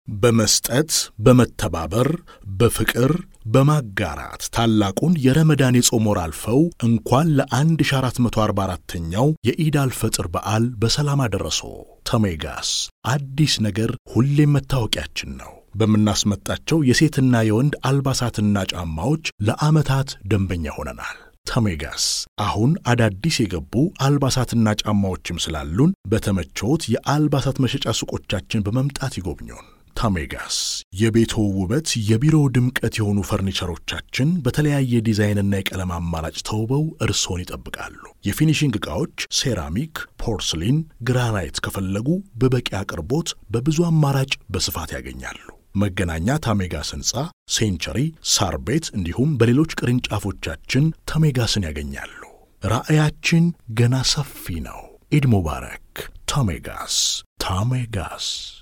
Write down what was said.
በመስጠት በመተባበር በፍቅር በማጋራት ታላቁን የረመዳን የጾም ወር አልፈው እንኳን ለ1444ኛው የኢድ አልፈጥር በዓል በሰላም አደረሶ። ተሜጋስ አዲስ ነገር ሁሌም መታወቂያችን ነው። በምናስመጣቸው የሴትና የወንድ አልባሳትና ጫማዎች ለዓመታት ደንበኛ ሆነናል። ተሜጋስ አሁን አዳዲስ የገቡ አልባሳትና ጫማዎችም ስላሉን በተመቾት የአልባሳት መሸጫ ሱቆቻችን በመምጣት ይጎብኙን። ታሜጋስ የቤቶ ውበት የቢሮ ድምቀት የሆኑ ፈርኒቸሮቻችን በተለያየ ዲዛይንና የቀለም አማራጭ ተውበው እርሶን ይጠብቃሉ። የፊኒሽንግ ዕቃዎች ሴራሚክ፣ ፖርስሊን፣ ግራናይት ከፈለጉ በበቂ አቅርቦት በብዙ አማራጭ በስፋት ያገኛሉ። መገናኛ ታሜጋስ ሕንፃ፣ ሴንቸሪ፣ ሳር ቤት እንዲሁም በሌሎች ቅርንጫፎቻችን ታሜጋስን ያገኛሉ። ራዕያችን ገና ሰፊ ነው። ኢድ ሙባረክ። ታሜጋስ ታሜጋስ